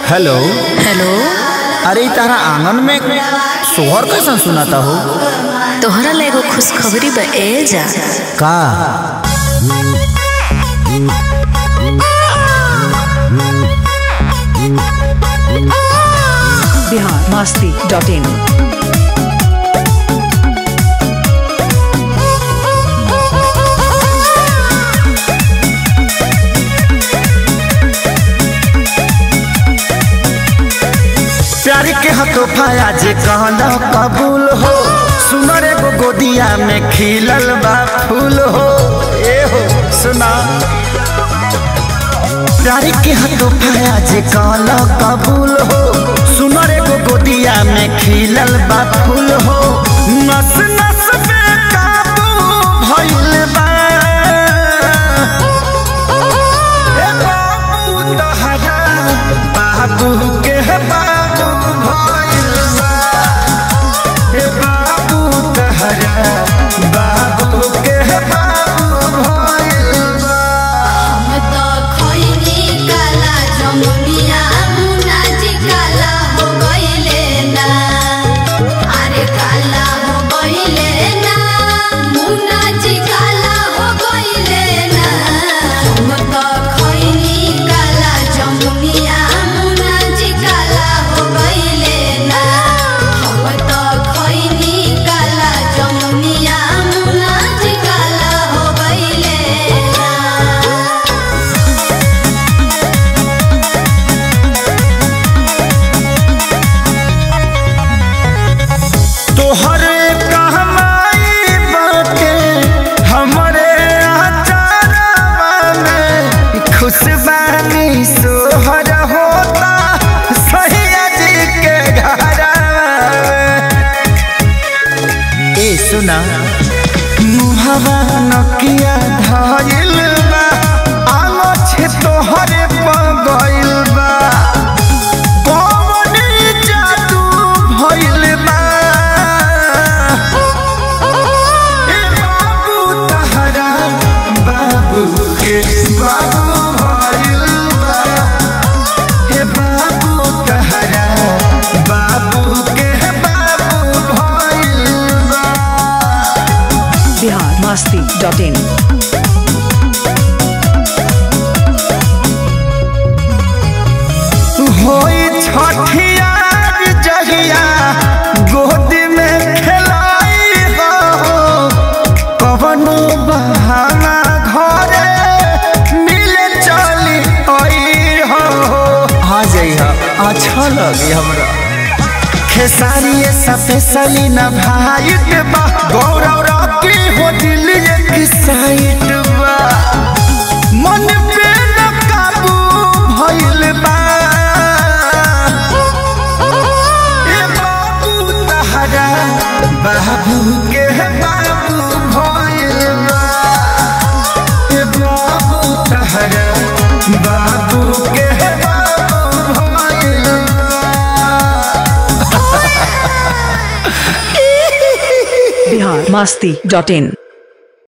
Hello hello अरे इ तारा आंगन में सोहर कैसन सुनाता हो तोहरा ला एगो खुशखबरी बा ए जा का बिहार मस्ती डॉट इन प्यार के हतोफा आज कहना कबूल हो सुनर एगो गोदिया में खिलल बा फूल हो ए हो सुना प्यार के हतोफा आज कहना कबूल हो सुनर एगो गोदिया में खिलल बा फूल हो नस नस पे काबू भइल बा ए बाबू तहरा बाबू के बाबू भइल बा ए बाबू तहरा बाबू के बाबू भइल बा हम तो खइनी काला जमुनिया मुनाजी काला हो गइले ना अरे काला हो गइले ना मुनाजी काला हो गइले ना हम तो खइनी काला जमुनिया मुनाजी काला हो गइले ना हम तो खइनी काला जमुनिया मुनाजी काला हो गइले ना तोहरे कहमाई बाटे हमरे आचारवा में खुशबानी सोहर होता सैया जी के घरवा में। ए सुना मुहवा नकिया धइल बा आलो छे तोहरे पगइल बा कौन जादू भइल बा ए बाबू तहरा बाबू के बाबू भइल बा ए बाबू तहरा बाबू के बाबू भइल बा बिहार मस्ती डॉट इन होई छठियार जहिया गोद में खेलाई हो कवनो बहाना घरे मिले चली आई हो आ जाइहा अच्छा लगी हमरा खेसारी स्पेशली न भाइट बा गौरव रॉकी हो दिल एक साइड बा मन पे न काबू भइल बा ए बाबू तहरा बाबू के बाबू भइल बा ए बाबू तहरा बाबू के बाबू भइल बा बिहार मस्ती डॉट इन